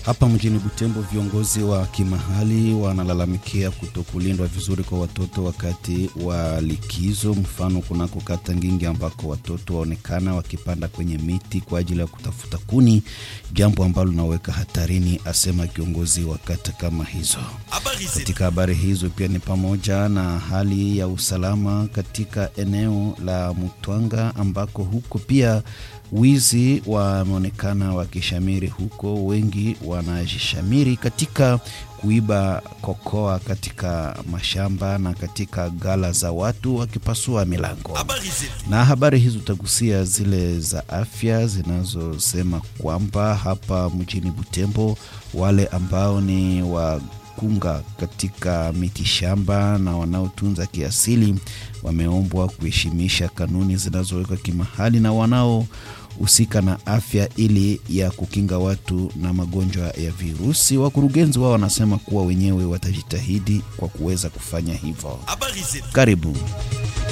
Hapa mjini Butembo, viongozi wa kimahali wanalalamikia kutokulindwa vizuri kwa watoto wakati wa likizo. Mfano, kunako kata Ngingi ambako watoto waonekana wakipanda kwenye miti kwa ajili ya kutafuta kuni, jambo ambalo linaweka hatarini, asema kiongozi wa kata kama hizo. Katika habari hizo pia ni pamoja na hali ya usalama katika eneo la Mutwanga ambako huko pia wizi wameonekana wakishamiri huko. Wengi wanajishamiri katika kuiba kokoa katika mashamba na katika gala za watu wakipasua milango. Na habari hizo utagusia zile za afya zinazosema kwamba hapa mjini Butembo wale ambao ni wa kunga katika miti shamba na wanaotunza kiasili wameombwa kuheshimisha kanuni zinazowekwa kimahali na wanaohusika na afya ili ya kukinga watu na magonjwa ya virusi. Wakurugenzi wao wanasema kuwa wenyewe watajitahidi kwa kuweza kufanya hivyo. Karibu.